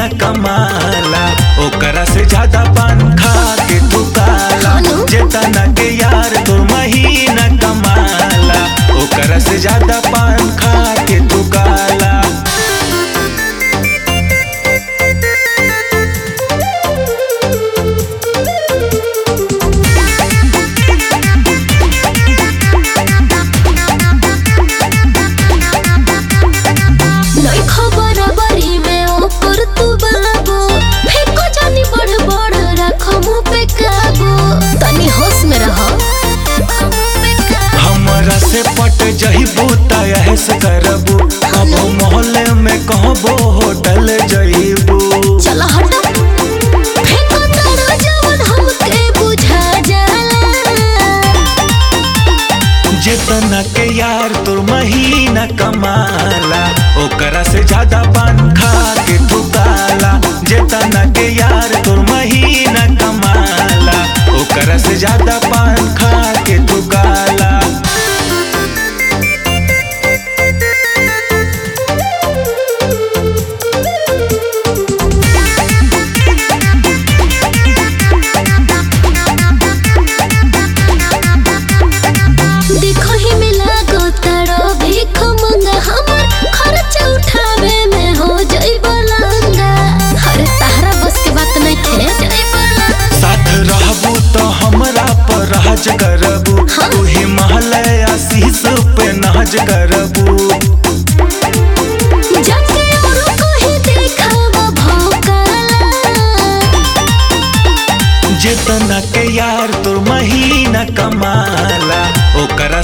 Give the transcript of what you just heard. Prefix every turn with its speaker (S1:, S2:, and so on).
S1: कमाला ओकरा से ज्यादा पान खा के तू काला
S2: खानू?
S1: जेतना के यार तू महीना कमाला ओकरा से ज्यादा पान खा के तू काला
S2: नहीं खबर बरी में ओकर तू बाबू फेंको जानी बड़ बड़ रखो मुंह पे काबू तनी होश में रहो
S1: हमरा से पट जहिबू त ऐस करबू अब मोहल्ले में कहबो होटल जइबू
S2: चल हट फेंको तारा जवन हमके बुझा जाला
S1: जितना के यार तोर महीना कमाला ओकरा से ज्यादा पान खा के तू काला जितना के यार तोर महीना कमाला ओकरा से ज्यादा पान खा के तू काला
S2: देखो ही मिला गो तारो भीख मंगा हमर खर्च उठावे में हो जाई बलंगा अरे तारा बस के बात नहीं थे
S1: साथ रहबू तो हमरा पर राज करबू
S2: हाँ।
S1: तू ही महल आशीष पे नाज करबू
S2: जाके और कहीं देखावा भौकाला
S1: जितना के यार तोर महीना कमाला ओकरा